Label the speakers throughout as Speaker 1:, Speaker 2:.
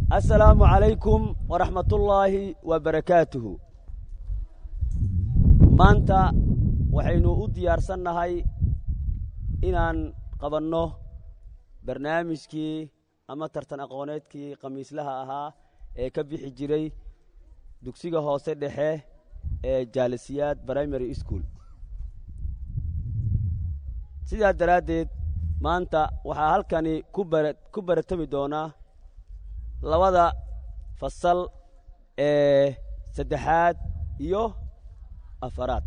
Speaker 1: assalaamu calaykum waraxmatullaahi wa barakaatuhu maanta waxaynu u diyaarsannahay inaan qabanno barnaamijkii ama tartan aqooneedkii khamiislaha ahaa ee ka bixi jiray dugsiga hoose dhexe ee jaalisiyaad primary school sidaa daraaddeed maanta waxaa halkani ku bara ku baratami doonaa labada fasal ee saddexaad iyo afaraad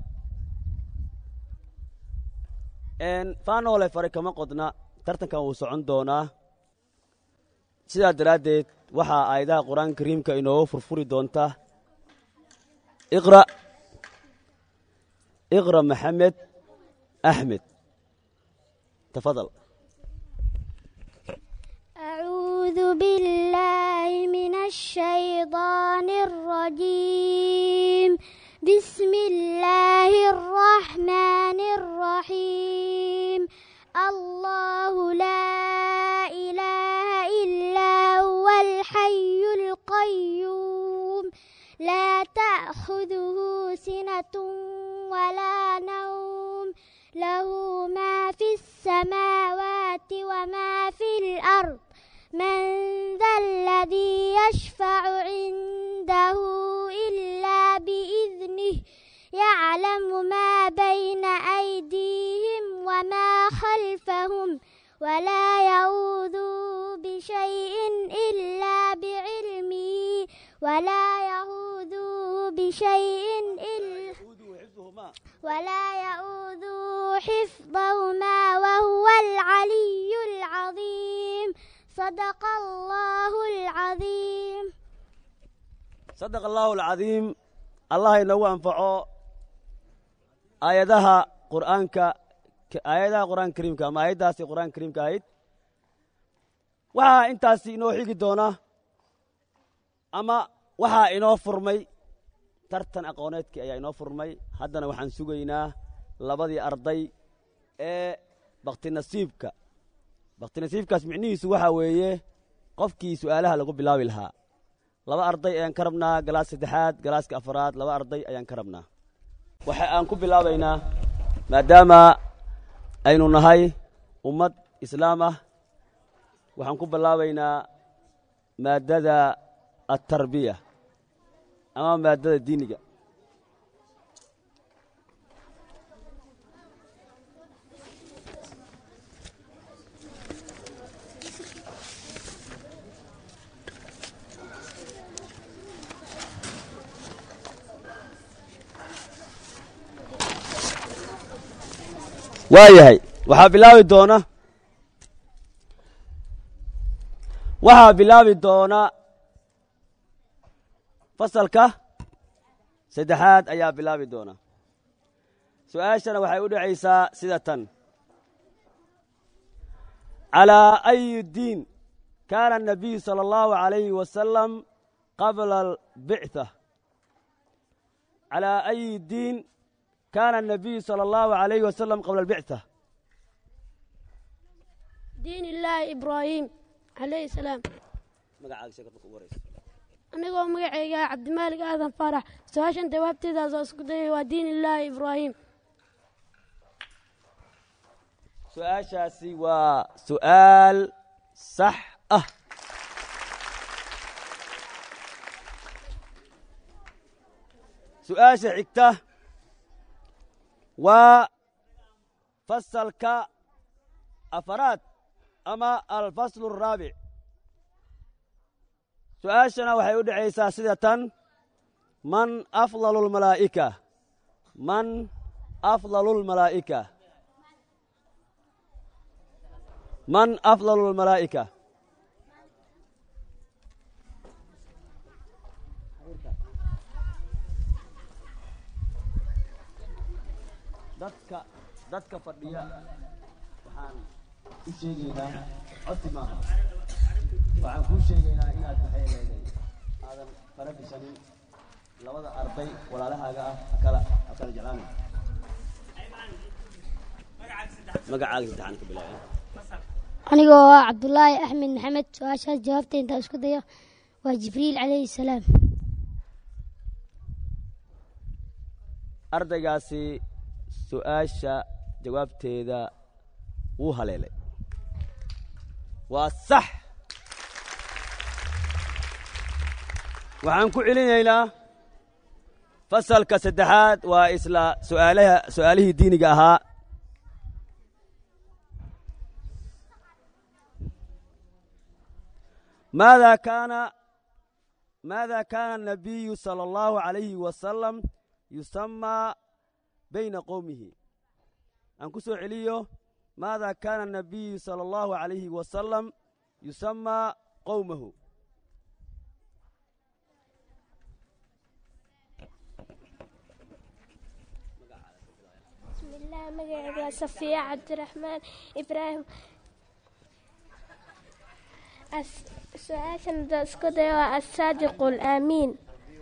Speaker 1: faanoole fare kama qodna tartankan wuu socon doonaa sidaa daraaddeed waxaa aayadaha qur-aanka kariimka inooga furfuri doonta iqra iqra maxamed axmed tafadal
Speaker 2: أعوذ بالله من الشيطان الرجيم بسم الله الرحمن الرحيم الله لا إله إلا هو الحي القيوم لا تأخذه سنة ولا نوم له ما في السماوات وما في الأرض من ذا الذي يشفع عنده إلا بإذنه يعلم ما بين أيديهم وما خلفهم ولا يؤوذوا بشيء إلا بعلمه ولا يؤوذوا بشيء إلا ولا يؤوذوا حفظهما وهو العلي العظيم صدق الله العظيم
Speaker 1: sadaqa allaahu alcadiim allah inagu anfaco aayadaha qur'aanka aayadaha qur'aanka kariimka ama aayaddaasi qur'aanka kariimka ahayd waxaa intaasi inoo xigi doona ama waxaa inoo furmay tartan aqooneedkii ayaa inoo furmay haddana waxaan sugaynaa labadii arday ee baktinasiibka baktinasiibkaas micnihiisu waxaa weeye qofkii su'aalaha lagu bilaabi lahaa laba arday ayaan ka rabnaa galaas saddexaad galaaska afaraad laba arday ayaan ka rabnaa waxa aan ku bilaabaynaa maadaama aynu nahay ummad islaam ah waxaan ku bilaabaynaa maaddada altarbiya ama maaddada diiniga waa yahay waxaa bilaabi doona waxaa bilaabi doona fasalka saddexaad ayaa bilaabi doona su-aashana waxay u dhacaysaa sida tan calىa أyi diin kaana الnabiyu salى اllahu عalayhi wasalam qabla اlbicثة calىa أyi diin kaana الnabiyu salى اllahu عalayhi wasalam qabla اlbicثة
Speaker 3: diin illaahi ibraahim calayhi salaam
Speaker 1: magacaaga sheekad marka ugu horeysa
Speaker 3: anigoo magacayga cabdimaalig aadan faarax su-aashan jawaabteedaas oo isku dayay waa diin illaahi ibraahim
Speaker 1: su-aashaasi waa su'aal sax ah su-aasha xigta waa fasalka afaraad ama alfaslu الraabic su-aashana waxay u dhacaysaa sida tan man afضal اlmalaa'ika man afضal اlmalaa'ika man afضal اlmalaa'ika dadka dadka fadhiya waxaan u sheegaynaa codsi maaha waxaan kuu sheegaynaa inaad maxay leeday aadan fara gashanin labada arday walaalahaaga ah hakala hakala jeclaana magacaaga saddexaan ka bilaabeen
Speaker 2: anigoo ah cabdulaahi axmed maxamed su-aashaas jawaabta intaa isku dayo waa jibriil calayhi salaam
Speaker 1: ardaygaasi su-aasha jawaabteeda wuu haleelay waa sax waxaan ku celinaynaa fasalka saddexaad waa isla su'aalaha su'aalihii diiniga ahaa maada kaana maada kaana الnabiyu salى اllahu عalayhi wasalam yusamaa bayna qowmihi aan ku soo celiyo maada kaana الnabiyu salى اllahu عalayhi wasalam yusamaa qowmahu
Speaker 4: bismillaah magacayga waa safiya cabdiraxmaan ibraahim su-aashan hadaan isku dayo waa asaadiqu alaamiin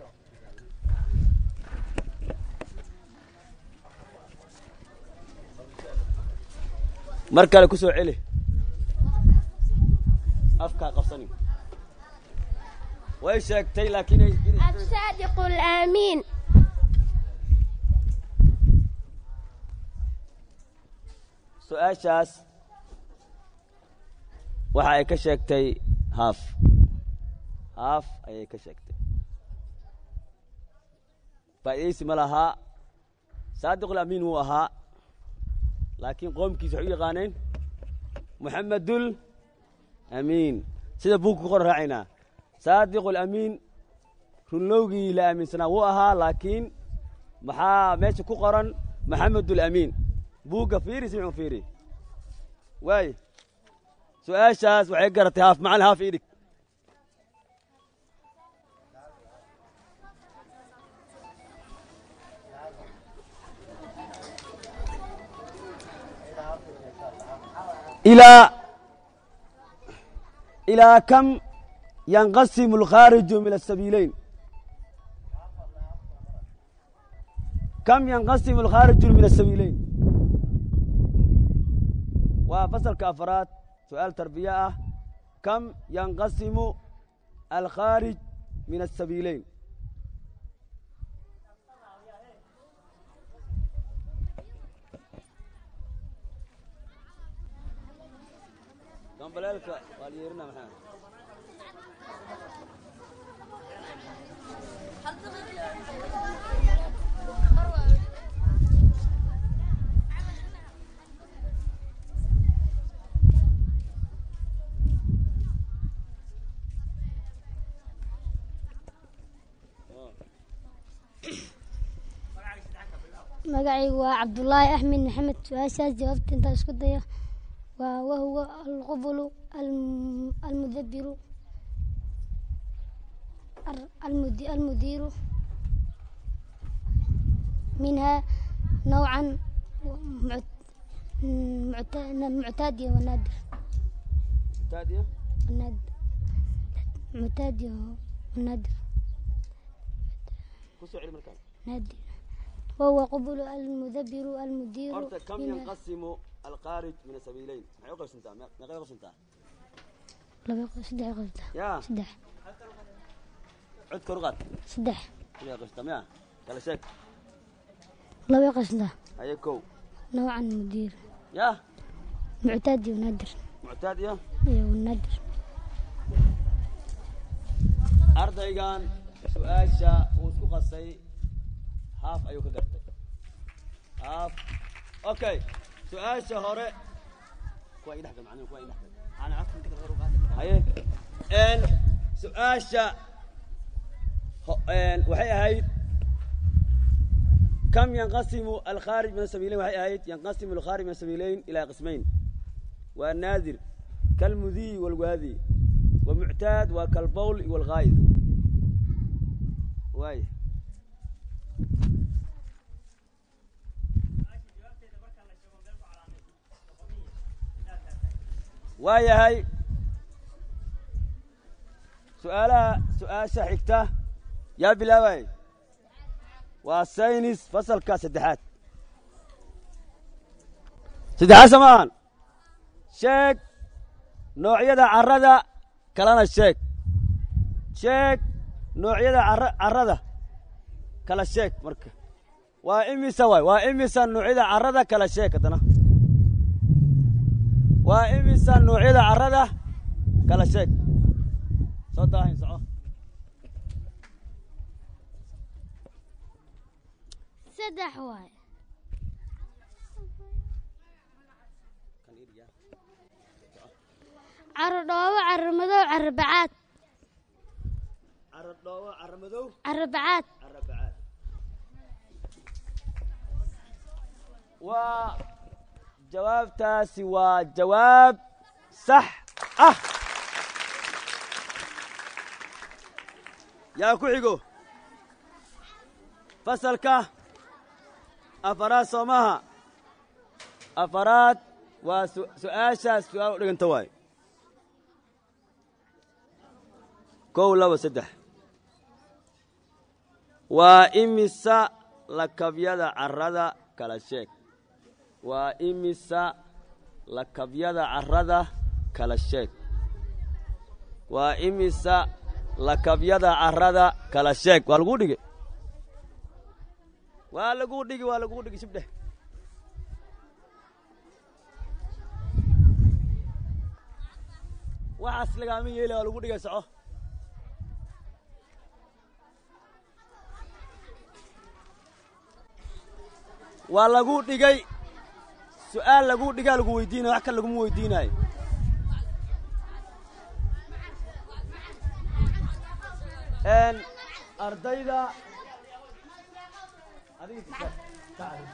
Speaker 1: mar kale ku soo celi afkaa qabsani way sheegtay laakiin
Speaker 4: asaadiqu alaamiin
Speaker 1: su-aashaas waxa ay ka sheegtay haaf haaf ayay ka sheegtay faa'iidaysi ma lahaa saadiqul amiin wuu ahaa laakiin qoomkiisa waxay u yaqaaneen moxamedul amiin sida buugka ku qoran raacaynaa saadiqul amiin runlowgii la aaminsanaa wuu ahaa laakiin maxaa meesha ku qoran moxamedul amiin buugga fiiri simcu fiiri waay su-aashaas waxay garatay haaf macalin haaf ii dhig ilaa ilaa kam yanqasimu alkhaariju min asabiileyn kam yanqasimu alkhaariju min asabiileyn waa fasalka afaraad su-aal tarbiye ah kam yanqasimu alkhaarij min asabiileyn gambaleelka waa yeerina maxaa
Speaker 2: magacaygu waa cabdulaahi axmed maxamed su-aashaas jawaabta intaan isku dayo waa wahuwa alqubulu alm- almudabiru ar- almudi- almudiiru minha nowcan muc- mucta- muctaadiya wanaadir
Speaker 1: taadiya
Speaker 2: wanaadir muctaadiya wanaadir
Speaker 1: ku soo celi markaan
Speaker 2: naadir wahuwa qubulu almudabiru almudiiru
Speaker 1: horta kam
Speaker 2: minha
Speaker 1: yanqasimu alkhaarij min asabiileyn maxay u qaybsantaa me- meeqay u qaybsantaa
Speaker 2: laba qo- saddex qofta
Speaker 1: yaa
Speaker 2: saddex
Speaker 1: cod kor u qaad
Speaker 2: saddex
Speaker 1: sidee qaybsantaa miya kala sheeg
Speaker 2: laba qasda
Speaker 1: haye kow
Speaker 2: نوعا مدير
Speaker 1: yaa
Speaker 2: معتاد ونادر
Speaker 1: muctaad iyo
Speaker 2: iyo ونادر
Speaker 1: ardaygan su-aasha uu isku qasay haaf ayuu ka gartay haaf okay su-aasha hore kuwa ii dhexgal macnihi kuwa ii dhexgal haye n su-aasha ho- n waxay ahayd kam yanqasimu alkhaarij min asabiileyn waxay ahayd yanqasimu alkhaarij min asabiileyn ilaa qismayn waa naadir kalmudiy walwaadi ومعتاد وكالبول والغايد واي waayahay su-aalaha su-aasha xigta yaa bilaabay waa saynis fasalka saddexaad saddexaad samaahan sheeg noocyada carrada kalena sheeg sheeg noocyada cara carrada kala sheeg marka waa imisa waay waa imisa noocyada carrada kala sheeg haddana waa imisa noocyada carrada kala sheeg soo daahin soco
Speaker 2: saddex waay caro dhoobo caro madow caro bacaad
Speaker 1: carra dhoobo carra madow
Speaker 2: caro bacaad
Speaker 1: carra bacaad waa jawaabtaasi waa jawaab sax ah yaa ku xigo fasalka afaraad soomaha afaraad waa su- su-aashaas su-aal u dhiganta waay kow laba saddex waa imisa lakabyada carrada kala sheeg waa imisa lakabyada carrada kala sheeg waa imisa lakabyada carrada kala sheeg waa laguu dhigi waa laguu dhigi waa laguu dhigi shibdheh waxaas lagaama yeeli waa lagu dhigay soco waa lagu dhigay su'aal lagu dhigaa lagu weydiinaya wax kale laguma weydiinaayo n ardayda adiga tika- ka adiga.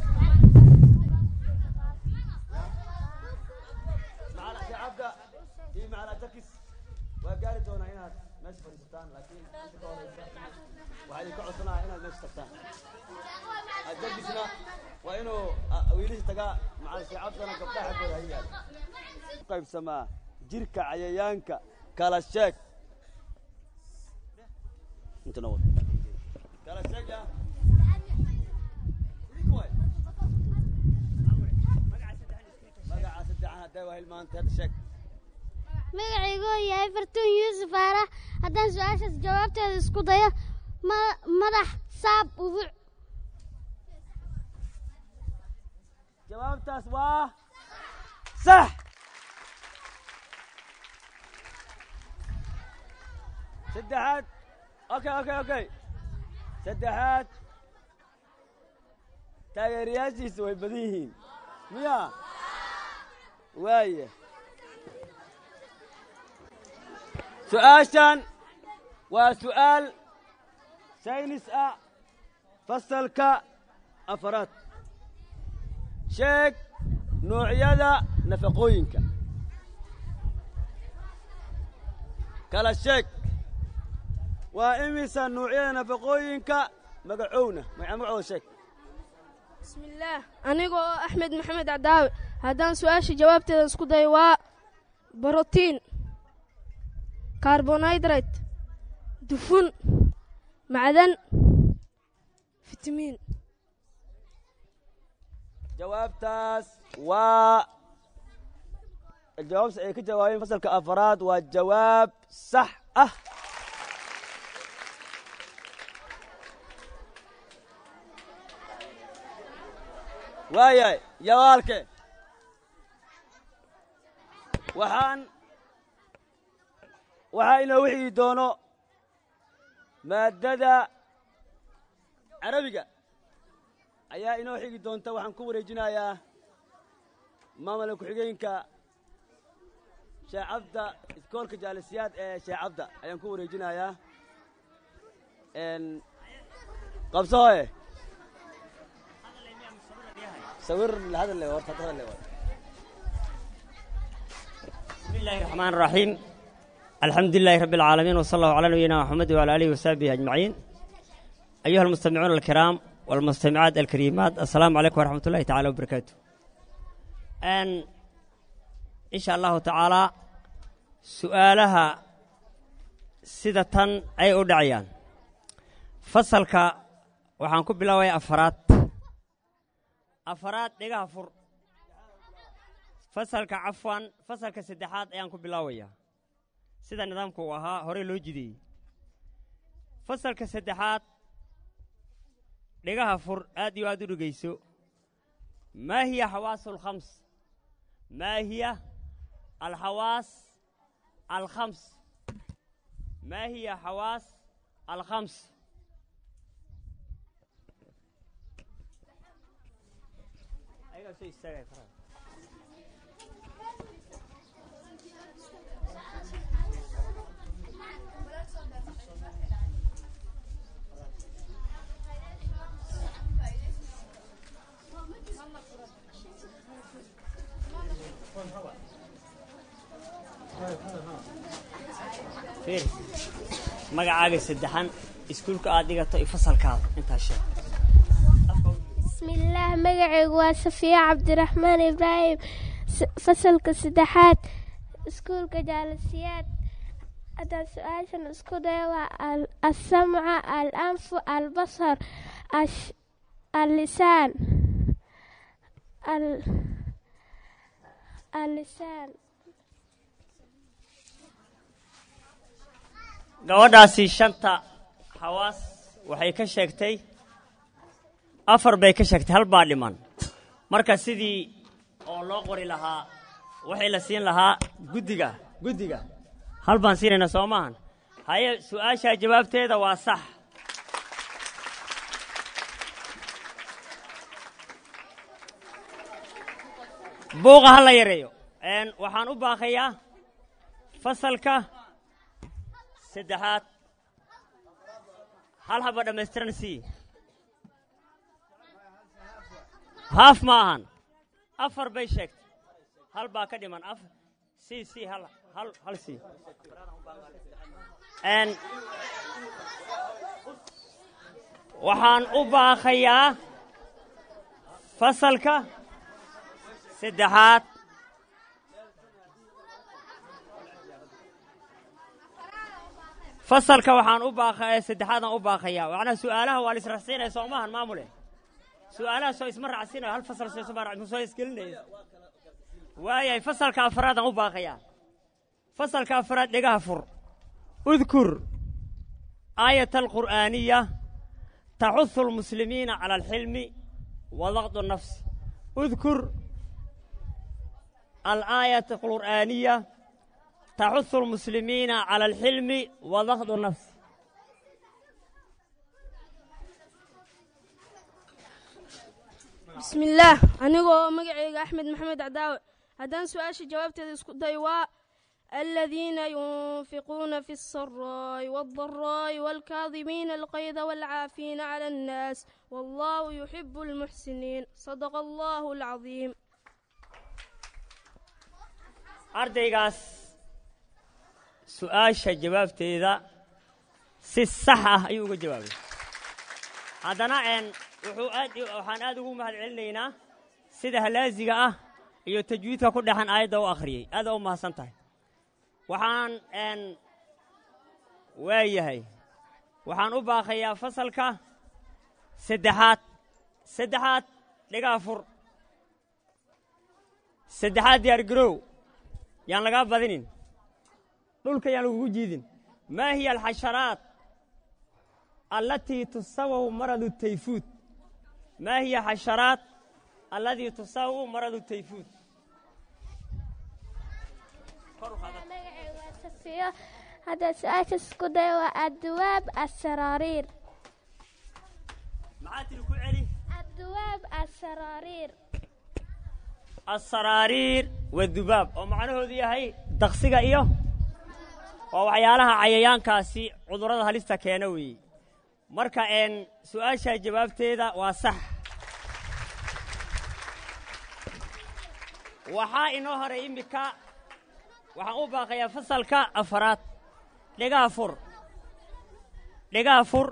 Speaker 1: macala shacabka iyo macala jakis waa gaari doonaa inaad meesha fadhiisataan laakiin inta ka horeysa waxaa idinka codsanaya inaad meesha tagtaan ajakisna waa inuu ah, wiilisha tagaa macala shacabkana gabdhaha xaggooda ha yaalo qaybsamaa jirka cayayaanka kala sheeg intana wad kala sheeg ya idinku waay magaca saddexan hadday waa hilmaantay hadda sheeg
Speaker 2: magacaygoo yahay fartuun yuusuf aara haddaan su-aashaas jawaabteeda isku dayo ma- madax saab ubuc
Speaker 1: jawaabtaas waa sax saddexaad okay okay okay saddexaad taageerayaashiisa way badan yihiin miya waaya su-aashan waa su'aal saynis ah fasalka afaraad sheeg noocyada nafaqooyinka kala sheeg waa imisa noocyada nafaqooyinka magacowna magaca magacooda sheeg
Speaker 3: بسم الله أنيقو أحمد محمد عداوي هدان سؤاشي جوابتي اسكو داي waa بروتين كربونهيدرات دفن معدن فيتامين
Speaker 1: jawaabtaas waa jawaabta ay ka jawaabeen fasalka afaraad waa jawaab sax ah waayahay yawaalke waxaan waxaa inoo wixii doono maaddada carabiga ayaa inoo xigi doonta waxaan ku wareejinayaa maamulka ku-xigeenka sheekh cabda iskoolka jaalisiyaad ee sheekh cabda ayaan ku wareejinayaa n qabsohoye sawir hadal le horta hadal le
Speaker 5: بسم الله الرحمن الرحيم الحمد لله رب العالمين وصلى الله على نبينا محمد وعلى اله وصحبه اجمعين ايها المستمعون الكرام والمستمعات الكريمات السلام عليكم ورحمه الله تعالى وبركاته ان ان شاء الله تعالى سؤالها سدة اي ادعيان فصلك waxaan ku bilaabaya afaraad afaraad dhigaha fur fasalka cafwan fasalka saddexaad ayaan ku bilaabayaa sida nidaamku uu ahaa horey loo jideeyey fasalka saddexaad dhigaha fur aad iyo aad u dhegayso maa hiya xawaasu alkhams maa hiya alxawaas alkhams maa hiya xawaas alkhams ayagaa soo istaagaya faraha fiir magacaaga saddexan iskuulka aad dhigato iyo fasalkaada intaa sheeg
Speaker 4: bismillaah magacaygu waa safiya cabdiraxmaan ibraahim s- fasalka saddexaad iskuulka jaalasiyaad haddaan su-aashan isku dayo waa al- alsamca al anfu albasar ash- allisaan al- allisaan
Speaker 5: gabadhaasi shanta xawaas waxay ka sheegtay afar bay ka sheegtay hal baa dhiman marka sidii oo loo qori lahaa waxay la siin lahaa guddiga guddiga hal baan siinaynaa soo maahan haye su-aashaa jawaabteeda waa sax buuqa ha la yareeyo Een, waxaan u baaqayaa fasalka saddexaad hal haba dhammaystiran sii haaf ma ahan afar bay sheegtay hal baa ka dhiman afar sii sii hal hal hal sii Een, waxaan u baaqayaa fasalka saddexaad fasalka waxaan u baaqa saddexaadaan u baaqayaa macnaha su'aalaha waa la israxsiinaya soo maahan maamule su'aalaha soo isma raacsiinayo hal fasal soo isma raac- soo isgelinaya waayahay fasalka afraadaan u baaqayaa fasalka afraad dhegaha fur udkur aayata alqur'aaniya taxuhu almuslimiina cala alxilmi wa daqdu nafsi udkur alaayata alqur'aaniya taxuhu almuslimiina cala alxilmi wa daqdu nafsi
Speaker 3: بسم الله أنيقو مقعيق أحمد محمد عداوي هدان سؤال جوابت اسكو دايوا الذين ينفقون في السراء والضراء والكاظمين القيظ والعافين على الناس والله يحب المحسنين صدق الله العظيم
Speaker 5: ardaygaas su'aasha jawaabteeda si sax ah ayuu uga jawaabay haddana een wuxuu aad waxaan aad ugu mahad celinaynaa sida halaasiga ah iyo tajwiidka ku dhexan aayadda u akhriyey aad u mahadsan tahay waxaan een waayahay waxaan u baaqayaa fasalka saddexaad saddexaad dhigaa fur saddexaad diyaar garow yaan lagaa badinin dhulka yaan lagugu jiidin maa hiya alxasharaat allatii tusawahu maradu tayfuud maa hiya xasharaat alladii tusawahu maradu tayfuud
Speaker 4: magacaygu waa safiyo haddaan su-aasha isku dayo waa adduwaab asaraariir
Speaker 5: maxaa tiri ku celi
Speaker 4: adduwaab asaraariir
Speaker 5: asaraariir wadubaab oo macnahoodu yahay daqsiga iyo waa waxyaalaha cayayaankaasi cudurrada halista keena weeye marka een su'aashaa jawaabteeda waa sax waxaa inoo horay immika waxaan u baaqayaa fasalka afaraad dhegaha fur dhegaha fur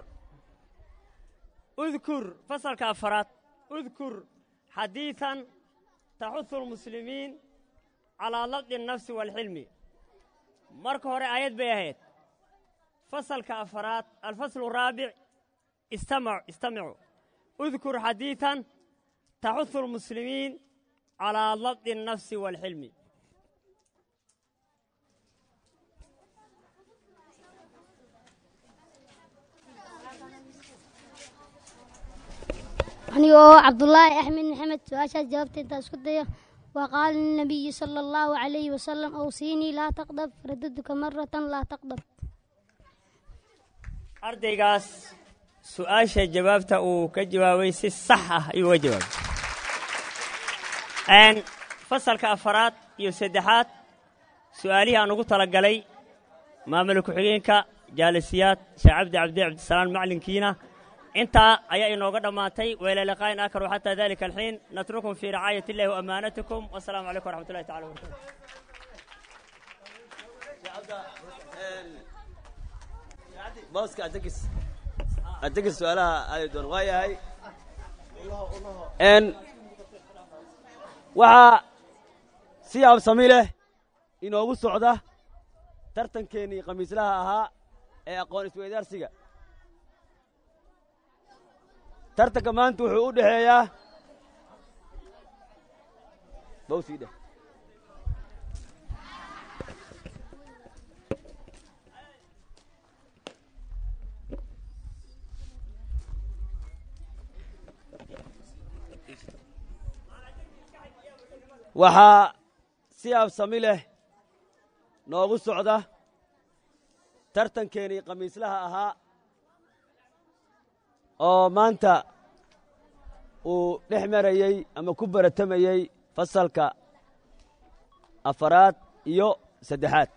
Speaker 5: udkur fasalka afaraad udkur xadiiثan taxuhu almuslimiin calaa labdi الnafsi wاlxilmi marka hore aayad bay ahayd fasalka afaraad alfaslu raabic istamac istamicuu udkur xadiiثan taxuhu almuslimiin calaa labdi الnafsi wاlxilmi
Speaker 2: aniga oo cabdulaahi axmed maxamed su-aashaas jawaabta intaa isku dayo وقال النبي صلى الله عليه وسلم أوصيني لا تغضب رددك مرة لا تغضب
Speaker 5: ardaygaas su-aasha jawaabta uu ka jawaabay si sax ah ayuu uga jawaabay fasalka afaraad iyo saddexaad su'aalihii aan ugu talagalay maamul ku-xigeenka jaalisiyaad sheekh cabdi cabdi cabdisalaan maclinkiina intaa ayaa inooga dhammaatay wayla liqaa'in aakar xataa dalika alxiin natrukum fii ricaayat illahi waamaanatikum wasalaamu calaykum waraxmat ullahi tacala wabarakatu
Speaker 1: booska adegis adegis su-aalaha aadi doon waa yahay n waxaa si absami leh inoogu socda tartankeenii khamiislaha ahaa ee aqoon isweydaarsiga tartanka maanta wuxuu u dhexeeyaa bawsii dheh waxaa si absami leh noogu socda tartankeenii khamiislaha ahaa oo maanta uu dhex marayey ama ku baratamayey fasalka afaraad iyo saddexaad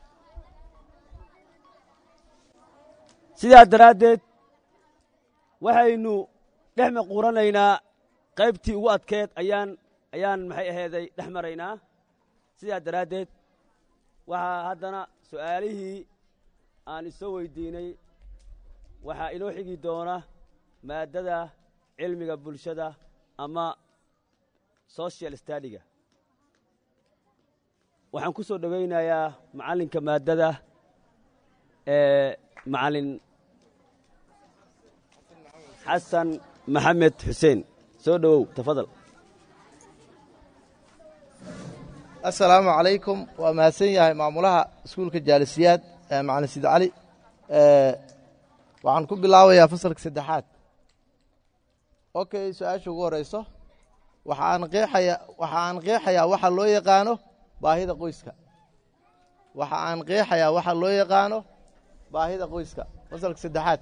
Speaker 1: sidaa daraaddeed waxaynu dhex maquuranaynaa qaybtii ugu adkeed ayaan ayaan maxay aheeday dhex maraynaa sidaa daraaddeed waxaa haddana su'aalihii aan isoo weydiinay waxaa inoo xigi doona maaddada cilmiga bulshada ama social stadiga waxaan ku soo dhowaynayaa macallinka maaddada ee macallin xasan maxamed xuseen soo dhowow tafadal
Speaker 6: assalaamu calaykum waa mahadsan yahay maamulaha iskuulka jaalisiyaad macalin sid cali waxaan ku bilaabayaa fasalka saddexaad okay su-aasha ugu horeyso waxaan qeexaya waxa aan qeexayaa waxa loo yaqaano baahida qoyska waxa aan qeexayaa waxa loo yaqaano baahida qoyska fasalka saddexaad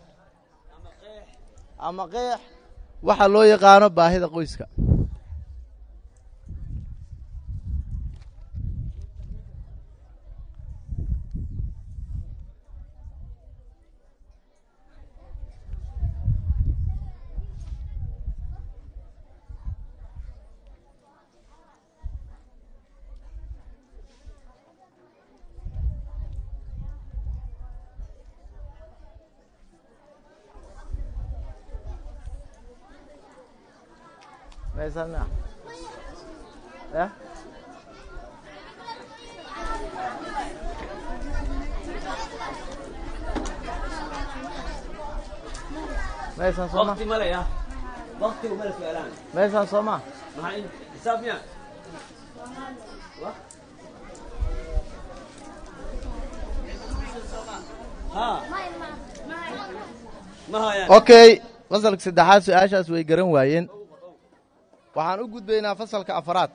Speaker 6: ama qeex waxa loo yaqaano baahida qoyska meesana ya meeshan sooma
Speaker 1: waqti male ya waqtigu male su-aalahan
Speaker 6: meeshan sooma
Speaker 1: maxaa in xisaab miya ha ma hayaan
Speaker 6: okay fasalka saddexaad su-aashaas way garan waayeen waxaan u gudbaynaa fasalka afaraad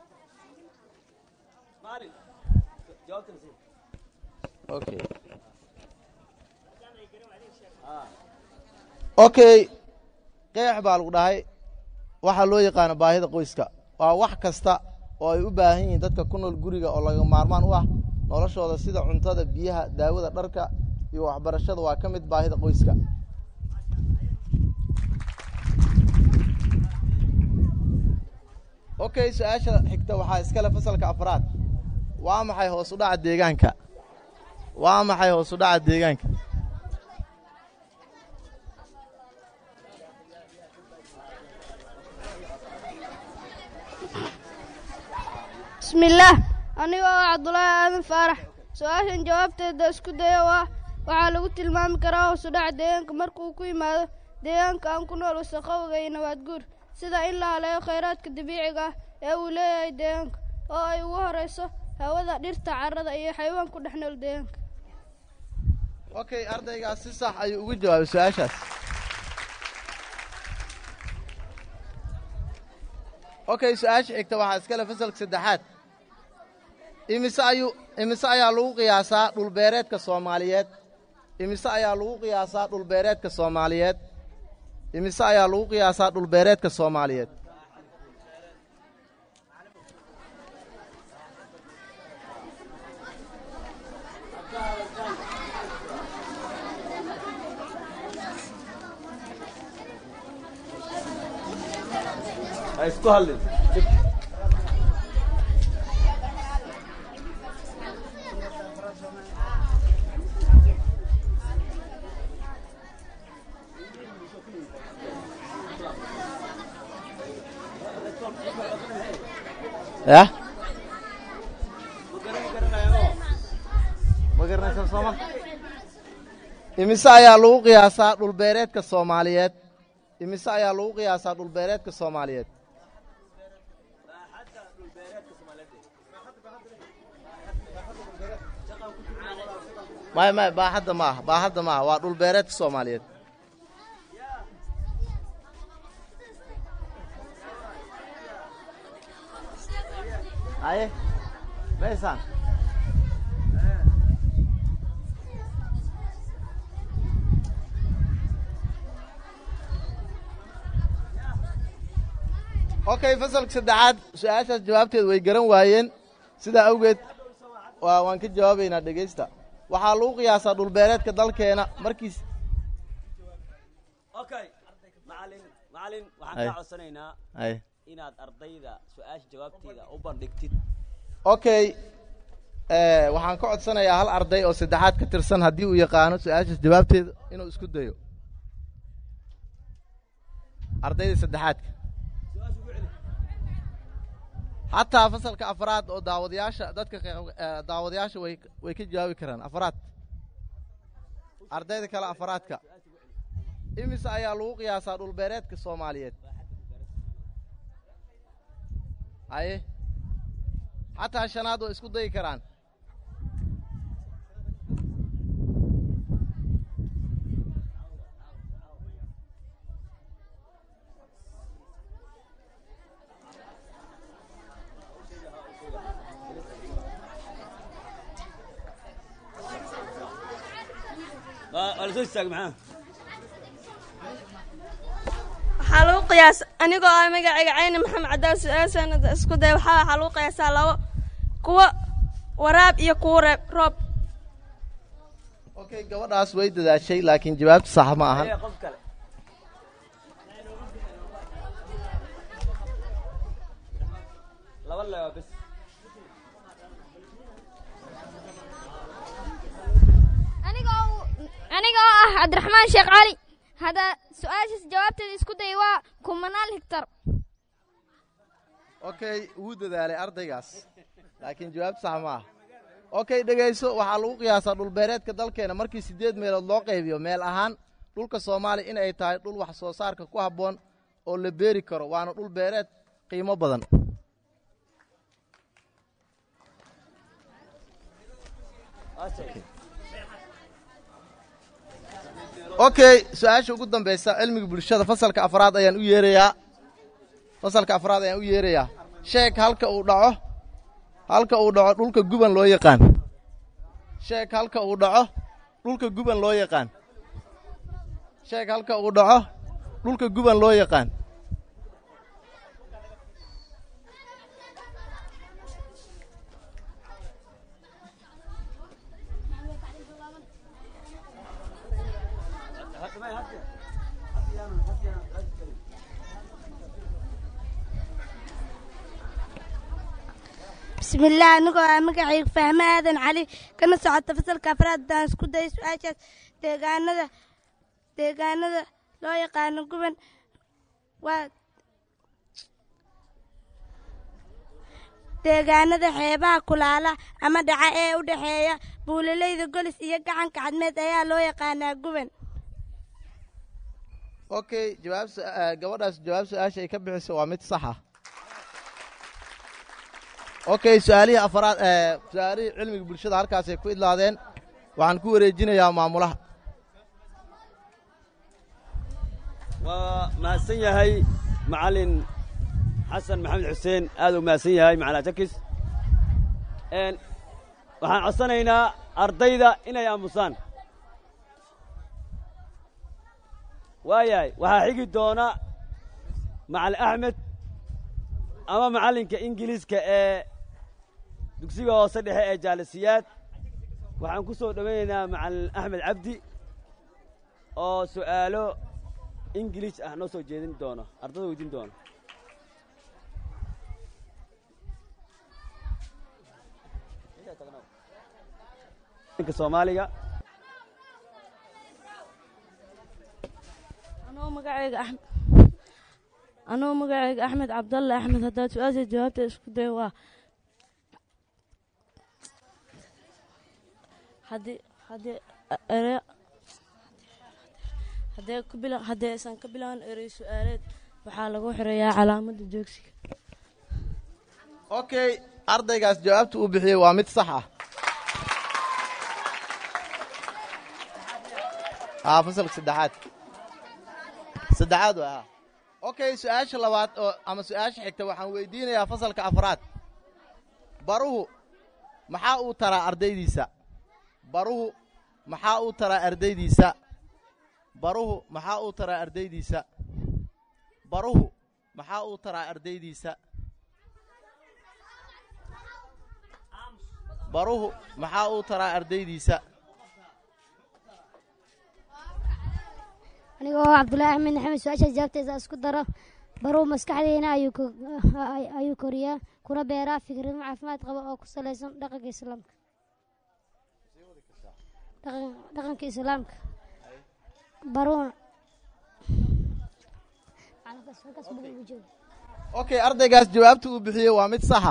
Speaker 1: maalin jawaabta nasiib
Speaker 6: okay okay qeex baa lagu dhahay waxaa loo yaqaano baahida qoyska waa wax kasta oo ay u baahan yihiin dadka ku nool guriga oo laga maarmaan u ah noloshooda sida cuntada biyaha daawada dharka iyo waxbarashada waa ka mid baahida qoyska okay su-aasha xigta waxaa iskale fasalka afraad waa maxay hoos u dhaca deegaanka waa maxay hoos u dhaca deegaanka
Speaker 3: بسم الله anigoo ah cabdulaahi aadan faarax su-aashan jawaabteeda isku daya waa waxaa lagu tilmaami karaa hoosu dhaca deegaanka markuu ku yimaado deegaanka aan ku nool wasaqowga iyo nabaad guur sida in la haleeyo khayraadka dabiiciga ah ee uu leeyahay deegaanka oo ay ugu horeyso hawada dhirta carrada iyo xayawaan ku dhex nool deegaanka
Speaker 6: okay ardaygaas si sax ayuu ugu jawaabay su-aashaas okay su-aasha xigta waxaa iskale fasalka saddexaad imise ayuu imise ayaa lagu qiyaasaa dhulbeereedka soomaaliyeed imise ayaa lagu qiyaasaa dhulbeereedka soomaaliyeed imise ayaa lagu qiyaasaa dhulbeereedka soomaaliyeed
Speaker 1: ha isku hadlin
Speaker 6: yah ma garanaysaa sooma imise ayaa lagu qiyaasaa dhulbeereedka soomaaliyeed imise ayaa lagu qiyaasaa dhulbeereedka soomaaliyeed maya maya baaxadda ma aha baaxadda ma aha waa dhulbeereedka soomaaliyeed haye maysaan okay fasalka saddexaad su-aashaas jawaabteed way garan waayeen sidaa awgeed waa waan ka jawaabaynaa dhegaysta waxaa lagu qiyaasaa dhulbeereedka dalkeena markiis
Speaker 1: okay macalin macalin waxaan
Speaker 6: Ay.
Speaker 1: kaa codsanaynaa
Speaker 6: ay
Speaker 1: inaad ardayda su-aasha jawaabteeda u bandhigtid
Speaker 6: okay eh, waxaan ka codsanayaa hal arday oo saddexaad ka tirsan haddii uu yaqaano su-aashaas jawaabteeda inuu isku dayo ardayda saddexaadka hataa fasalka afraad oo daawadayaasha dadka qe- eh, daawadayaasha way way ka jawaabi karaan afraad ardayda kale afraadka imise ayaa lagu qiyaasaa dhulbeereedka soomaaliyeed haye xataa shanaad oo isku dayi karaan
Speaker 1: waa waa la soo istaagay maxaa
Speaker 3: waxaa lagu qiyaas anigoo ah magacayga cayni maxamed cadaaw su-aashaan isku day waxaa waxaa lagu qiyaasaa labo kuwo waraab iyo kuwo reeb roob
Speaker 6: okay gabadhaas way dadaashay laakiin jawaabtu sax ma ahan
Speaker 1: Ee, qof kale laba lewa bes
Speaker 7: aniga oo ah cabdiraxmaan sheekh cali hadda su-aashaas jawaabteeda isku day waa kumanaal higtar
Speaker 6: okay wuu dadaalay ardaygaas laakiin jawaabtu sax ma aha okay dhegayso waxaa lagu qiyaasaa dhulbeereedka dalkeena markii siddeed meelood loo qaybiyo meel ahaan dhulka soomaaliya in ay tahay dhul wax soo saarka ku habboon oo la beeri karo waana dhul beereed qiimo badan okay su-aasha ugu dambaysa cilmiga bulshada fasalka afraad ayaan u yeerayaa fasalka afraad ayaan u yeerayaa sheeg halka uu dhaco halka uu dhaco dhulka guban loo yaqaan sheeg halka uu dhaco dhulka guban loo yaqaan sheeg halka uu dhaco dhulka guban loo yaqaan
Speaker 8: bismillaah anigoo ah magacayga fahme aadan cali kana socota fasalka afraad haddaan isku dayay su-aashaas deegaanada deegaanada loo yaqaano guban waa deegaanada xeebaha kulaala ama dhaca ee u dhexeeya buulaleyda golis iyo gacanka cadmeed ayaa loo yaqaanaa guban
Speaker 6: okay jawaab su- eh, gabadhaas jawaab su-aasha ay ka bixiso waa mid sax ah okay su-aalihii afraad eh, su-aalihii cilmiga bulshada halkaasay ku idlaadeen waxaan ku wareejinayaa maamulaha
Speaker 1: waa mahadsan yahay macalin xasan maxamed xuseen aad u mahadsan yahay macalaa jakis n waxaan codsanaynaa ardayda inay aamusaan waayahay waxaa xigi doona macal axmed ama macallinka ingiliiska ee dugsiga hoose dhexe ee jaalisiyaad waxaan ku soo dhowaynaynaa macallin axmed cabdi oo su'aalo ingiliis ah noo soo jeedin doono ardada weydiin doono ninka soomaaliga
Speaker 3: anoo magacayga axmed anoo magacayga axmed cabdalle axmed haddaad su-aasha jawaabta isku day waa haddii haddii ere haddee ku bila haddii aysan ka bilaban erey su-aaleed waxaa lagu xireeyaa calaamadda joogsiga
Speaker 6: okay ardaygaas jawaabta uu bixiyey waa mid sax ah aa fasalka saddexaad saddexaad waa okay su-aasha labaad oo ama su-aasha xigta waxaan weydiinayaa fasalka afraad baruhu maxaa uu taraa ardaydiisa baruhu maxaa uu taraa ardaydiisa baruhu maxaa uu taraa ardaydiisa baruhu maxaa uu taraa ardaydiisa baruhu maxaa uu taraa ardaydiisa
Speaker 2: aniga oo cabdullaahi axmed maxamed su-aashaas jawaabteeda isku daro baruu maskaxdeena ayuu ko- ay- ayuu koriyaa kuna beeraa fikrado caafimaad qaba oo ku salaysan dhaqanka islaamka Dhaqan- dhaqanka islaamka baruuna Halkaas- halkaas bugu ugu jooga.
Speaker 6: okay ardaygaas jawaabta uu bixiyey waa mid saxa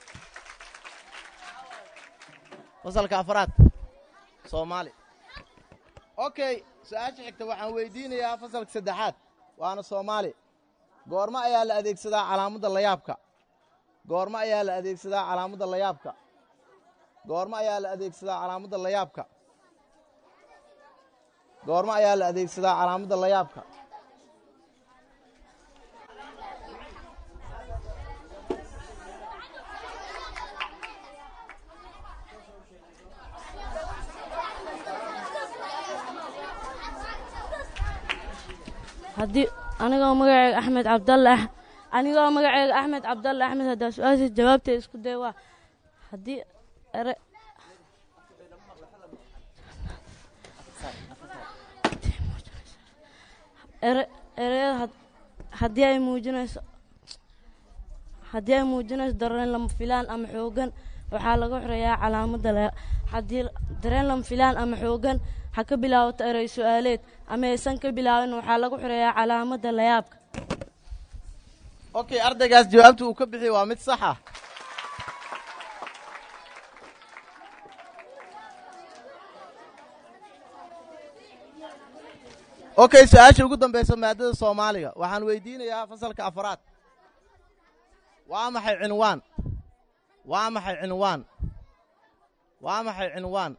Speaker 6: fasalka afraad soomaali okay su-aasha xigta waxaan weydiinayaa fasalka saddexaad waana soomaali goormo ayaa la adeegsadaa calaamadda layaabka goormo ayaa la adeegsadaa calaamadda layaabka goormo ayaa la adeegsadaa calaamadda layaabka goormo ayaa la adeegsadaa calaamadda layaabka
Speaker 3: haddii anigoo magacayga axmed cabdalle ah anigoo magacayga axmed cabdalle axmed haddaa su-aasha jawaabta isku day waa haddii ere ere ereyada had- haddii ay muujinayso haddii ay muujinayso dareen lama filaan ama xoogan waxaa lagu xireeyaa calaamadda la haddii dareen lama filaan ama xoogan ha ka bilaabato erey su-aaleed ama aysan ka bilaabin waxaa lagu xireeyaa calaamadda layaabka
Speaker 6: okay ardaygaas jawaabta uu ka bixiyey waa mid sax ah okay su-aasha ugu dambaysa maadada soomaaliga waxaan weydiinayaa fasalka afraad waa maxay cinwaan waa maxay cinwaan waa maxay cinwaan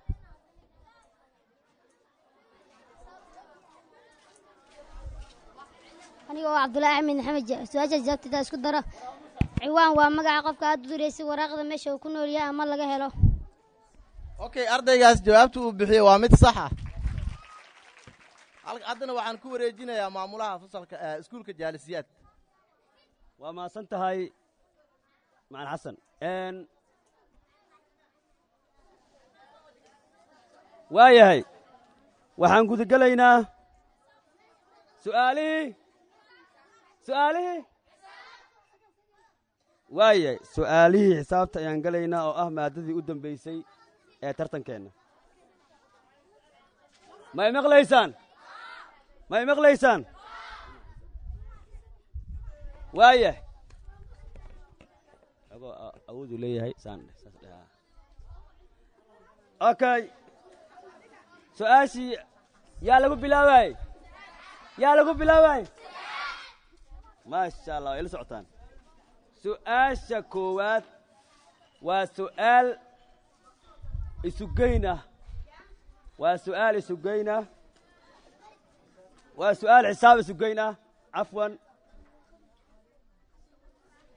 Speaker 2: aniga oo cabdullaahi axmed maxamed ja- su-aashaas jawaabteeda isku daro ciwaan waa magaca qofka aad u duraysay waraaqda meesha uu ku nool yahay ama laga helo
Speaker 6: okay ardaygaas jawaabta uu bixiyey waa mid sax ah Hal- haddana waxaan ku wareejinayaa maamulaha fasalka eh, iskuulka jaalisiyaad
Speaker 1: waa mahadsan tahay macalin xasan n waayahay waxaan gudagelaynaa su'aalihii su'aalihii waayahay su'aalihii xisaabta ayaan gelaynaa oo ah maadadii u dambaysay ee tartankeenna ma y maqlaysaan ma y maqlaysaan waayah agoo awooduu leeyahay saan dheh saas dheh haa. okay su-aashii yaa lagu bilaabaay yaa lagu bilaabaay maasha allah way la socotaan su-aasha koowaad waa su'aal isugeyn ah waa su'aal isugeyn ah waa su'aal xisaab isugeyn ah cafwan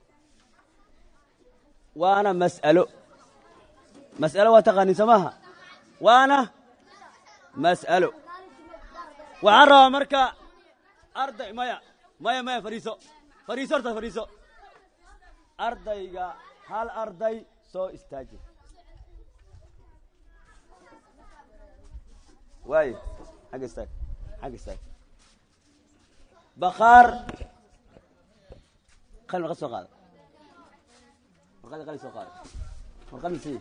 Speaker 1: waana mas'alo mas'alo waa taqaaniin samaha waana mas'alo waxaan rabaa marka arday maya maya maya fadhiiso fadhiiso horta fadhiiso ardayga hal arday soo istaaji waaye xagga istaag xagga istaag bakhaar qalin warqad soo qaada warqadii qalin soo qaada warqadna sii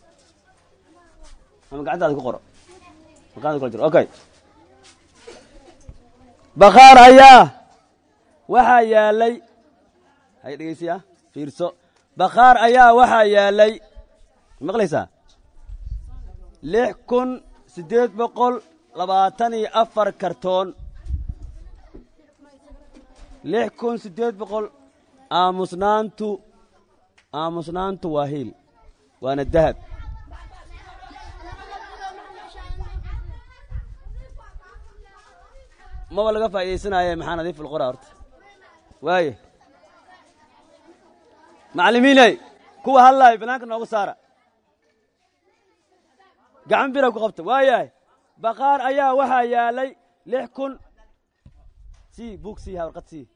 Speaker 1: ama gacantaada ku qoro warqadda kula jiro okay bakhaar ayaa waxaa yaalay hay dhegeysiya fiirso bakhaar ayaa waxaa yaalay maqlaysaa lix kun siddeed boqol labaatan iyo afar kartoon lix kun siddeed boqol aamusnaantu aamusnaantu waa hiil waana dahab maba laga faa'iidaysanaaye maxaa nadiif ulqora horta waaye macallimiiney kuwa hadlaayo banaanka noogu saara gacan bira ku qabta waayahay bakhaar ayaa waxaa yaalay lix kun sii buug sii ha warqad sii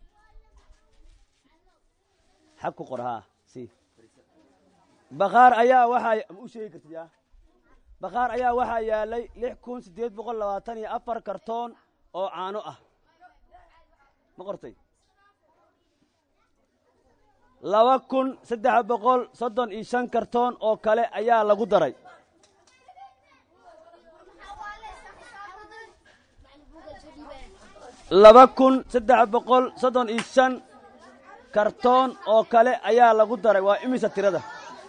Speaker 1: xag ku qor haa sii bakhaar ayaa waxaa ma u sheegi kartid yaa bakhaar ayaa waxaa yaalay lix kun siddeed boqol labaatan iyo afar kartoon oo caano ah ma qortay laba kun saddex boqol soddon iyo shan kartoon oo kale ayaa lagu daray laba kun saddex boqol soddon iyo shan kartoon oo kale ayaa lagu daray waa imisa tirada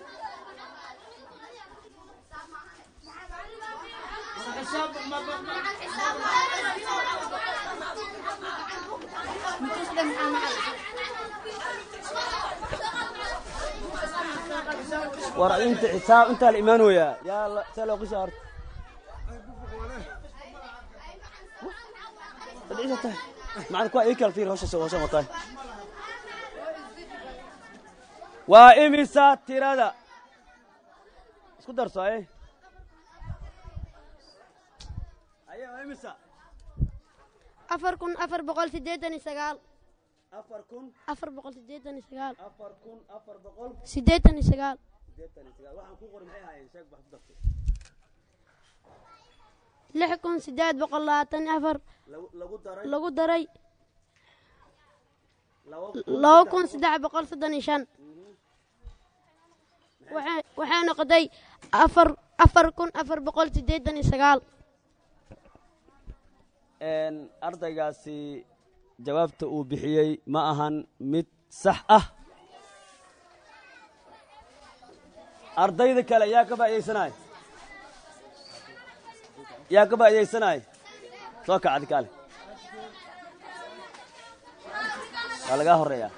Speaker 1: war inta xisaab intaa la imaan weyaa yaa la see loo qisha horta fadhiisa tahay macna kuwa ii kala fiir hawsha hawshan wataay waa imisa tirada isku darso aye aye waa imisa
Speaker 2: afar kun afar boqol siddeetan iyo sagaal
Speaker 1: afar kun
Speaker 2: afar boqol siddeetan iyo sagaal
Speaker 1: afar kun afar boqol
Speaker 2: siddeetan iyo sagaal
Speaker 1: siddeetan iyo sagaal waxaan kuu qoray maxay ahaayeen sheeg wax ku dartay
Speaker 2: lix kun siddeed boqol labaatan iyo afar
Speaker 1: lagu lagu daray
Speaker 2: lagu daray
Speaker 1: laba
Speaker 2: laba kun saddex boqol soddon iyo shan waxay waxay noqotay afar afar kun afar boqol siddeetan iyo sagaal
Speaker 1: een ardaygaasi jawaabta uu bixiyey ma ahan mid sax ah ardayda kale yaa ka faa'iidaysanaya yaa ka faa'iidaysanaya soo kac adi kaale waa lagaa horeeyaa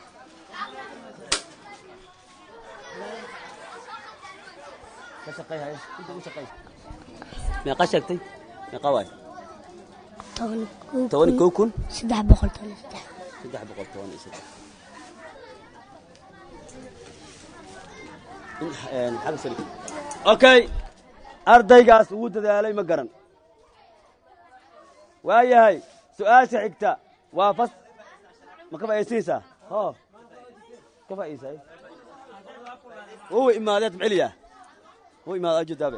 Speaker 1: ka shaqay haye inta u shaqay meeqa sheegtay meeqa waay toban iyo kow kun
Speaker 2: saddex boqol toban iyo saddex
Speaker 1: saddex boqol toban iyo saddex xagga sari okay ardaygaas ugu dadaalay ma garan waayahay su-aasha xigta waa fas ma ka faa'iidaysanaysaa ho ka faa'iidaysay wowa imaadeed maceliya wo imaad ajodaabe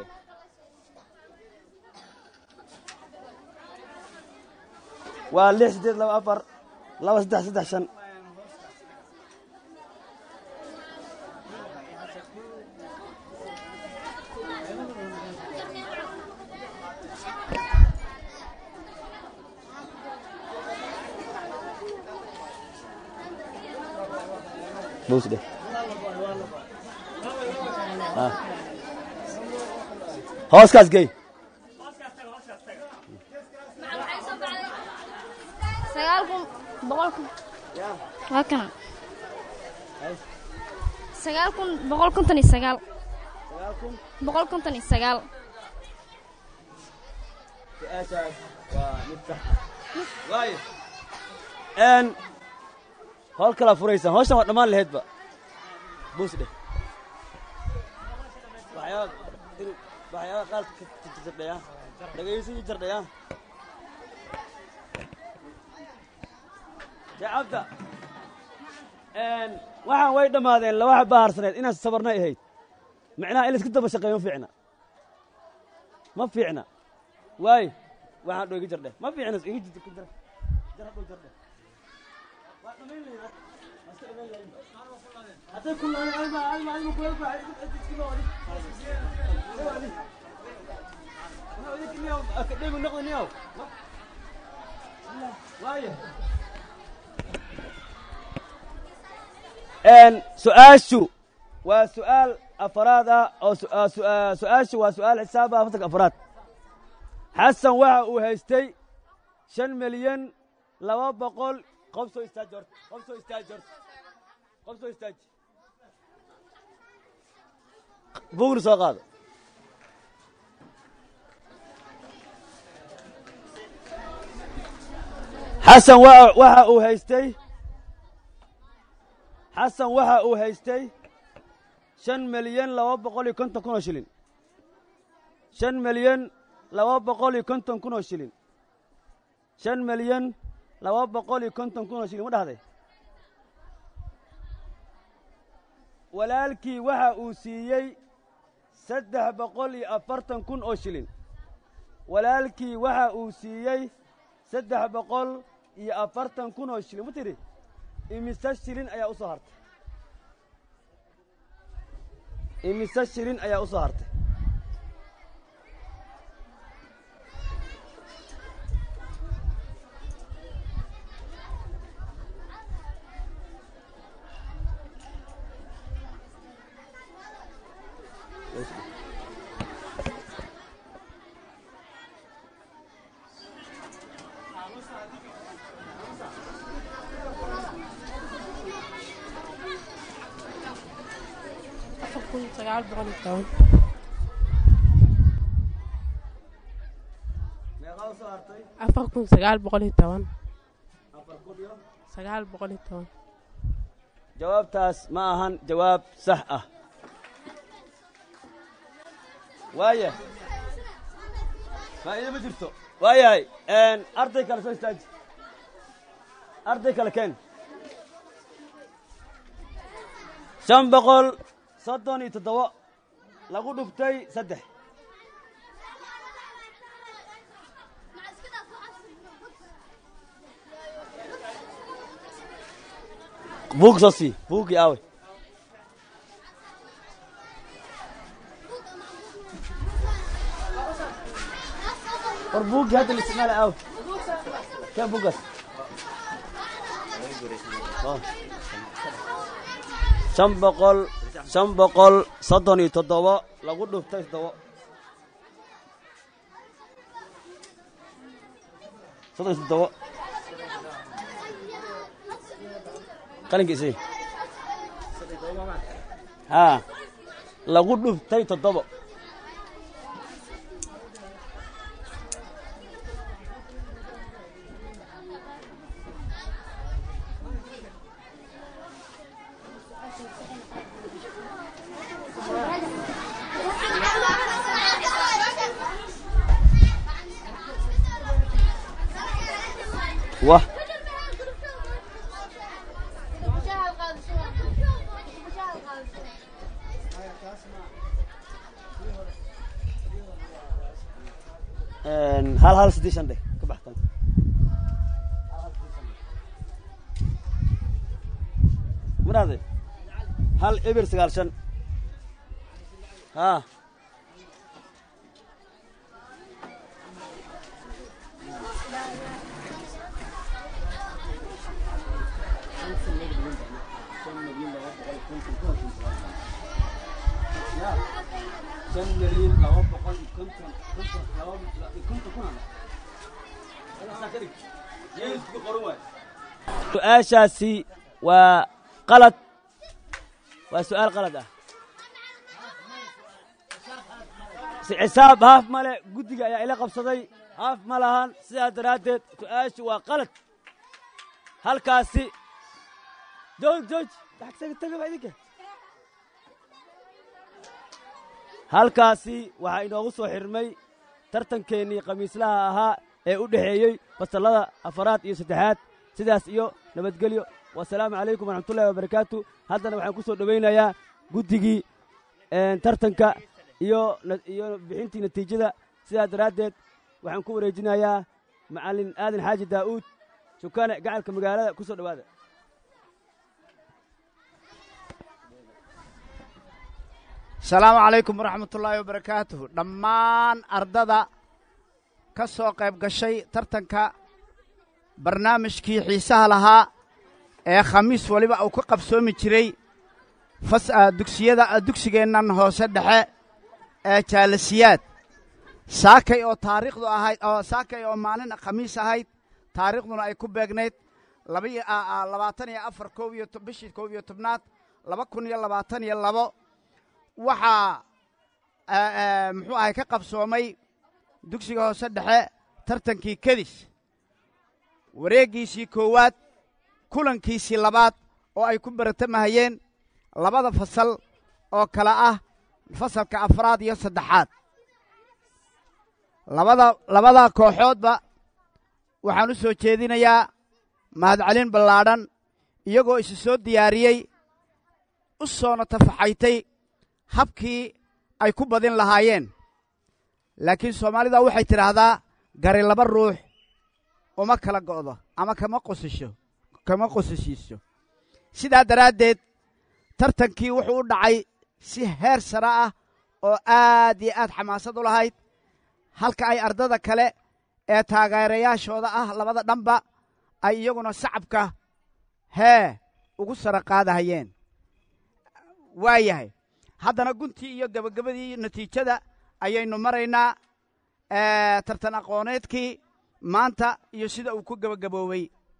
Speaker 1: waa lix siddeed laba afar laba saddex saddex shan bows dheh Ah. hooskaas gey
Speaker 7: sagaal kun boqol kun waa kana sagaal kun boqol konton iyo sagaal boqol konton iyo sagaal
Speaker 1: su-aashaas waa mid sax waayo n howl kalaa furaysaan hawshan waa dhammaan laheydba buus dheh waxyaaba in waxyaaba qaar ka jardhaya dhegaysi jardhaya jacabta waxaan way dhammaadeen laba xabaa harsaneed inaan sabarnay ahayd micnaha in laiska daba shaqeeyo ma fiicna ma fiicna waayo waxaan dho iga jardhe ma fiicna iga jid ku jara jara dho jardhe waa dhamayn lahayn waa iska dhamayn lahayn hadday ku lahayn alma alma alma ku helba iskima wadi wadi wadi niyaw akademi noqda niyaw waayo su-aashu waa su-aal afaraad ah oo su-aashu waa su-aal xisaab ah fasalka afaraad xasan waxa uu haystay shan milyan laba boqol qof soo istaaji horta qof soo istaaji horta qof soo istaaji buugna soo qaado xasan waxa uu haystay xasan waxa uu haystay shan milyan laba boqol iyo konton kun oo shilin shan milyan laba boqol iyo konton kun oo shilin shan milyan laba boqol iyo konton kun oo shilin ma dhahday walaalkii waxa uu siiyey saddex boqol iyo afartan kun oo shilin walaalkii waxa uu siiyey saddex boqol iyo afartan kun oo shilin ma tidhi imise shilin ayaa u soo hartay imise shilin ayaa u soo hartay meeqaa u soo hartay
Speaker 9: afar kun sagaal boqol iyo toban
Speaker 1: afar kun iyo
Speaker 9: sagaal boqol iyo toban
Speaker 1: jawaabtaas ma ahan jawaab sax ah waaya faa'iido ma jirto waayahay arday kale soo istaaji arday kale keen shan boqol soddon iyo toddoba lagu dhuftay saddex buug soo sii buuggii aawe war buuggii hadda la isticmaala aawe kee buuggaas shan boqol shan boqol soddon iyo toddoba lagu dhuftay toddoba soddon iyo toddoba qalinka isi haa lagu dhuftay toddoba wah hal hal sidii shan dheh ka baxtan maraade hal eber sagaal shan haa shan milyan laba boqol iyo konton konton laba iyo konton kun su-aashaasi waa qalad waa su-aal qalad ah si xisaab haaf male guddiga ayaa ila qabsaday haaf ma lahan sidaas daraaddeed su-aashu waa qalad halkaasi jooj jooj taga idinka halkaasi waxaa inoogu soo xirmay tartankeennii khamiislaha ahaa ee u dhexeeyey fasallada afaraad iyo saddexaad sidaas iyo nabadgelyo wasalaamu calaykum waraxmatullahi wabarakaatu haddana waxaan ku soo dhowaynayaa guddigii tartanka iyo iyo bixintii natiijada sidaas daraaddeed waxaan ku wareejinayaa macallin aadan xaaji daa'uud shukaane gacalka magaalada ku soo dhowaada
Speaker 10: asalaamu calaykum waraxmatullaahi wabarakaatuhu dhammaan ardada ka soo qayb gashay tartanka barnaamijkii xiisaha lahaa ee khamiis waliba uu ka qabsoomi jiray dugsiyada dugsigeennan hoose dhexe ee jaalasiyaad saakay oo taariikhdu ahayd oo saakay oo maalin khamiis ahayd taariikhduna ay ku beegnayd labaatan iyo afar koob iyo bishii koob iyo tobnaad laba kun iyo labaatan iyo labo waxaa muxuu ahay ka qabsoomay dugsiga hoose dhexe tartankii kedis wareeggiisii koowaad kulankiisii labaad oo ay ku baratamahayeen labada fasal oo kale ah fasalka afraad iyo saddexaad labada labada kooxoodba waxaan u soo jeedinayaa mahadcelin ballaadhan iyagoo isu soo diyaariyey u soona tafaxaytay habkii ay ku badin lahaayeen laakiin soomaalida waxay tidhaahdaa gari laba ruux uma kala go'do ama kama qosisho kama qosishiiso sidaa daraaddeed tartankii wuxuu u dhacay si heer sare ah oo aad iyo aad xamaasad u lahayd halka ay ardada kale ee taageerayaashooda ah labada dhanba ay iyaguna sacabka hee ugu sara qaadahayeen waa yahay haddana guntii iyo gebagabadii natiijada ayaynu maraynaa tartan aqooneedkii maanta iyo sida uu ku gebagaboobey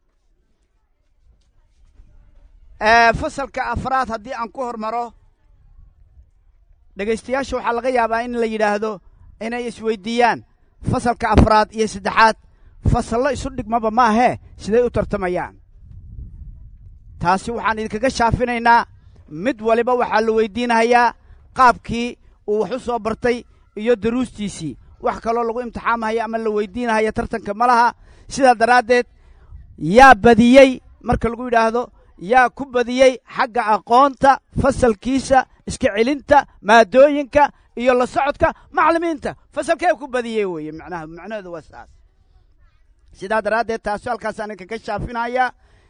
Speaker 10: fasalka afraad haddii aan ku hormaro dhegaystayaasha waxaa laga yaabaa in la yidhaahdo inay isweyddiiyaan fasalka afraad iyo saddexaad fasallo isu dhigmaba maahee siday u tartamayaan taasi waxaan idinkaga shaafinaynaa mid waliba waxaa la weyddiinahayaa qaabkii uu wax u soo bartay iyo daruustiisii wax kaloo lagu imtixaamahaya ama la weyddiinahaya tartanka ma laha sidaa daraaddeed yaa badiyey marka lagu yidhaahdo yaa ku badiyey xagga aqoonta fasalkiisa iska celinta maadooyinka iyo la socodka macallimiinta fasalkee ku badiyey weeye macnaha macnaheedu waa saas sidaa daraaddeed taasi halkaasaan idinkaga shaafinaya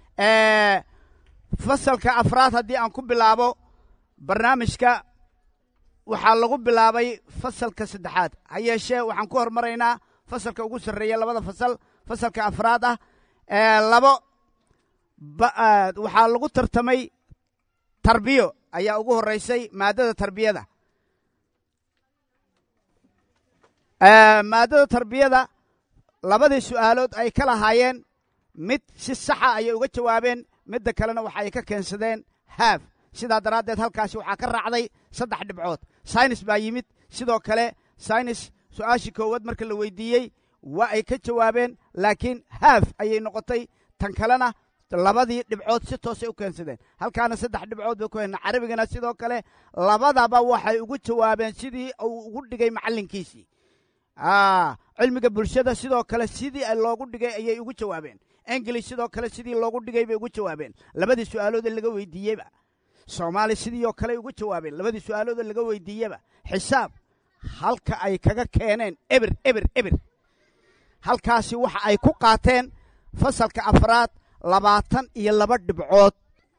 Speaker 10: fasalka afraad haddii aan ku bilaabo barnaamijka waxaa lagu bilaabay fasalka saddexaad ha yeeshee waxaan ku hormaraynaa fasalka ugu sarreeya labada fasal fasalka afraad ah labo waxaa lagu tartamay tarbiyo ayaa ugu horraysay maaddada tarbiyada maaddada tarbiyada labadii su'aalood ay ka lahaayeen mid si saxa ayay uga jawaabeen midda kalena waxa ay ka keensadeen haaf sidaa daraaddeed halkaasi waxaa ka raacday saddex dhibcood saynis baa yimid sidoo kale saynis su'aashii koowaad marka la weydiiyey waa ay ka jawaabeen laakiin haaf ayay noqotay tan kalena labadii dhibcood si toosay u keensadeen halkaana saddex dhibcood bay ku hena carabigana sidoo kale labadaba waxay ugu jawaabeen sidii uu ugu dhigay macallinkiisii cilmiga bulshada sidoo kale sidii loogu dhigay ayay ugu jawaabeen ingilish sidoo kale sidii loogu dhigay bay ugu jawaabeen labadii su'aalood ee laga weydiiyeyba soomaali sidii oo kale ugu jawaabeen labadii su'aalood ee laga weydiiyeba xisaab halka ay kaga keeneen eber eber eber halkaasi waxa ay ku qaateen fasalka afraad labaatan iyo laba dhibcood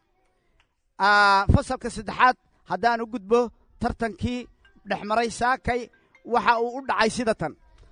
Speaker 10: fasalka saddexaad haddaan u gudbo tartankii dhex maray saakay waxa uu u dhacay sida tan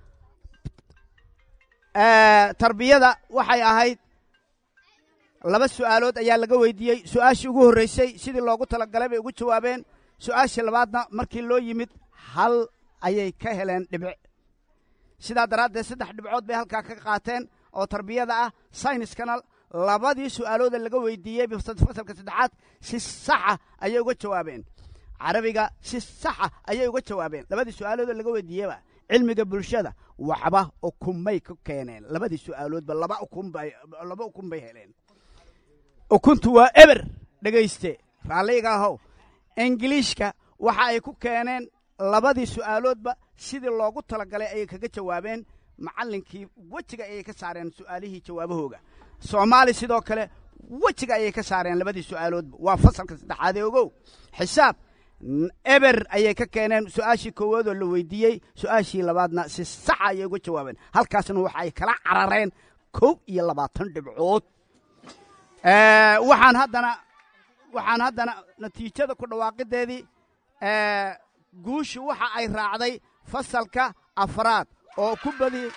Speaker 10: tarbiyada waxay ahayd laba su'aalood ayaa laga weydiiyey su'aashii ugu horreysay sidii loogu talagalay bay ugu jawaabeen su'aashii labaadna markii loo yimid hal ayay ka heleen dhibic sidaa daraaddeed saddex dhibcood bay halkaa ka qaateen oo tarbiyada ah sayniskana labadii su'aalooda laga weydiiyey fasalka saddexaad si saxa ayay uga jawaabeen carabiga si saxa ayay uga jawaabeen labadii su'aalooda laga weydiiyeyba cilmiga bulshada waxba ukunbay ku keeneen labadii su'aaloodba laba ukunbay laba ukun bay heleen ukuntu waa eber dhegayste raalliga ahow ingiliishka waxa ay ku keeneen labadii su'aaloodba sidii loogu talagalay ayay kaga jawaabeen macallinkii wejiga ayay ka saareen su'aalihii jawaabahooga soomaali sidoo kale wejiga ayay ka saareen labadii su'aaloodba waa fasalka saddexaad ee ogow xisaab n- eber ayay ka keeneen su'aashii koowaadoo la weydiiyey su'aashii labaadna si saxa ayay uga jawaabeen halkaasna waxa ay kala carareen kow iyo labaatan dhibcood Eh, waxaan haddana waxaan haddana natiijada ku dhawaaqideedii eh, guushu waxa ay raacday fasalka afraad oo ku badi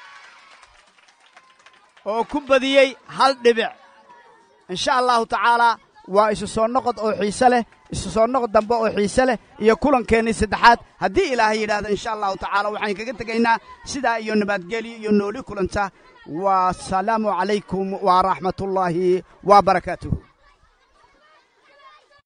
Speaker 10: oo ku badiyey hal dhibic insha allahu tacaalaa waa isu soo noqod oo xiise leh isu soo noqod dambe oo xiise leh iyo kulankeenii saddexaad haddii ilaahay yidhaahdo insha allahu tacaala waxaan kaga tegaynaa sidaa iyo nabadgelyo iyo nooli kulanta wasalaamu calaykum waraxmatullaahi wa barakaatuhu